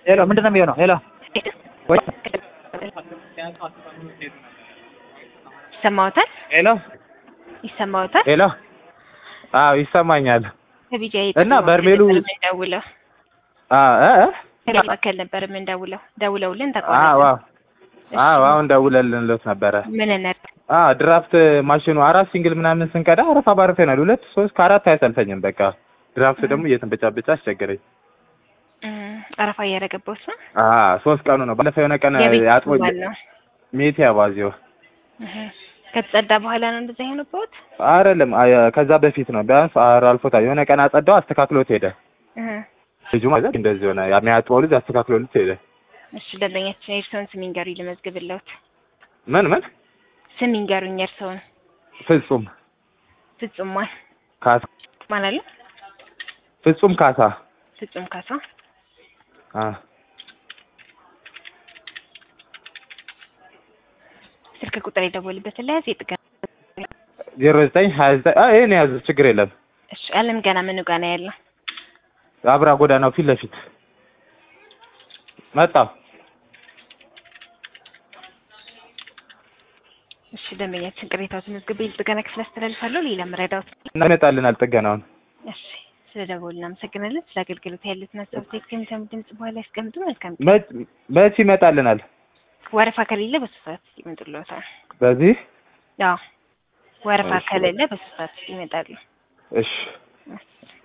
ሄሎ ምንድን ነው የሚሆነው? ሄሎ ወይ ይሰማዎታል? ሄሎ ይሰማዎታል? ሄሎ አዎ ይሰማኛል። ከቢጃ እና በርሜሉ- ደውለው አዎ እ እ? መካከል ነበር የምንደውለው ደውለውልን አዎ ተቋረጠ። አዎ አዎ አሁን ደውለልንለት ነበረ። ምን ነበር? አዎ ድራፍት ማሽኑ አራት ሲንግል ምናምን ስንቀዳ አረፋ ባረፈናል። ሁለት ሶስት ከአራት አያሰልፈኝም። በቃ ድራፍት ደግሞ እየተንበጫበጫ አስቸገረኝ። እም፣ አረፋ እያደረገበት ነው። አዎ ሶስት ቀኑ ነው። ባለፈው የሆነ ቀን የቤት አጥቦ ባል ነው። ሜቴ አባዚዮ እህ፣ ከተጸዳ በኋላ ነው እንደዛ የሆነበት። አይደለም አይ- ከዛ በፊት ነው። ቢያንስ አር አልፎታል። የሆነ ቀን አጸዳው አስተካክሎት ሄደ። እህ፣ ልጁ ማለት እንደዚህ ሆነ። የሚያጥበው ልጅ አስተካክሎት ሄደ። እሺ ደንበኛችን የእርስዎን ስም ይንገሩኝ ልመዝግብልዎት። ምን ምን ስም ይንገሩኝ የእርስዎን። ፍጹም ፍጹም ማን ካሳ ማን አለ? ፍጹም ካሳ ፍጹም ካሳ። አ ስልክ ቁጥር የደወልበትን ለያዝ የጥገና ዜሮ ዘጠኝ ሀያ ዘጠኝ አይ ይሄን ያዝ ችግር የለም። እሺ አለም ገና ምኑ ጋር ነው ያለው? አብራ ጎዳናው ፊት ለፊት መጣ። እሺ ደንበኛችን ቅሬታዎትን መዝግቤ ጥገና ክፍል አስተላልፋለሁ። ሌላ መረዳዎት ይመጣልናል ጥገናውን። እሺ ስለ ደወሉ እናመሰግናለን። ስለ አገልግሎት ያሉትን ሀሳብ ቴክስ የሚሰሙ ድምጽ በኋላ ያስቀምጡ። መልካም ቀን። መች መች ይመጣልናል? ወረፋ ከሌለ በሶስት ሰዓት ይመጡልዎታል። በዚህ አዎ ወረፋ እሺ። ከሌለ በሶስት ሰዓት ይመጣሉ። እሺ እሺ